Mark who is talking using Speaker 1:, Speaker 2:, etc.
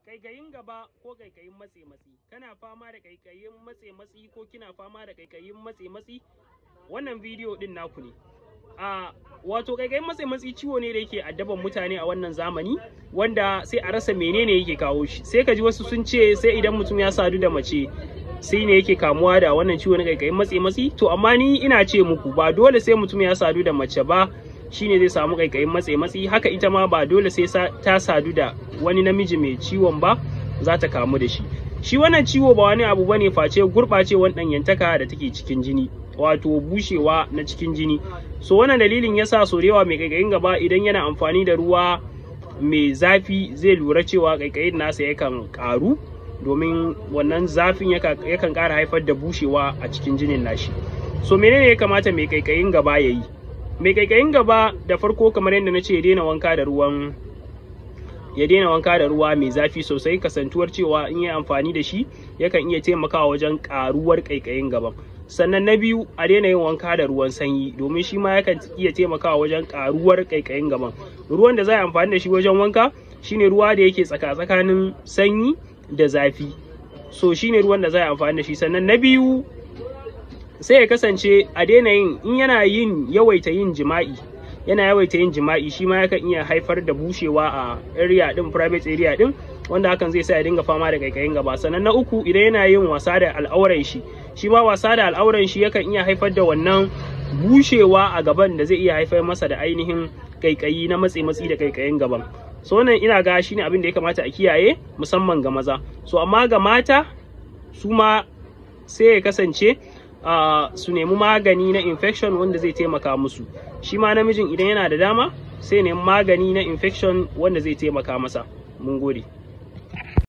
Speaker 1: kaikayin gaba ko kaikayin matse matsi kana fama da kaikayin matse matsi ko kina fama da kaikayin matse matsi wannan bidiyo din naku ne a wato kaikayin matse matsi ciwo ne da yake addaban mutane a wannan zamani wanda sai a rasa menene yake kawo shi sai ka ji wasu sun ce sai idan mutum ya sadu da mace sai ne yake kamuwa da wannan ciwo na kaikayin matse matsi to amma ni ina ce muku ba dole sai mutum ya sadu da mace ba shine zai samu kaikayin matse matsi haka ita ma ba dole sai ta sadu da wani namiji mai ciwon ba za ta kamu da shi shi wannan ciwo ba wani abu bane face gurɓacewar ɗanyantaka da take cikin jini wato bushewa na cikin jini so wannan dalilin yasa so da yawa mai kaikayin gaba idan yana amfani da ruwa mai zafi zai lura cewa kaikayin nasa yakan ƙaru domin wannan zafin yakan ƙara haifar da bushewa a cikin jinin nashi so menene ya kamata mai kaikayin gaba ya yi mai kaikayin gaba da farko kamar yadda na ce ya daina wanka da ruwan ya daina wanka da ruwa mai zafi sosai kasantuwar cewa in yi amfani da shi yakan iya taimakawa wajen karuwar kaikayin gaban sannan na biyu a daina yin wanka da ruwan sanyi domin shi ma yakan iya taimakawa wajen karuwar kaikayin gaban ruwan da za a amfani da shi wajen wanka shine ruwa da yake tsaka tsakanin sanyi da zafi so shine ruwan da za a amfani da shi sannan na biyu sai ya kasance a daina yin in yana yin yawaita yin jima'i yana yawaita yin jima'i shi ma yakan iya haifar da bushewa a area din private area din wanda hakan zai sa ya dinga fama da kaikayin gaba sannan na uku idan yana yin wasa da al'auran shi shi ma wasa da al'auran shi yakan iya haifar da wannan bushewa a gaban da zai iya haifar masa da ainihin kaikayi na matsi matsi da kaikayin gaban so wannan ina ga shine abin da ya kamata a kiyaye musamman ga maza so amma ga mata su ma sai ya kasance Uh, su nemi magani na infection wanda zai taimaka musu shi ma namijin idan yana da dama sai nemi magani na infection wanda zai taimaka masa mun gode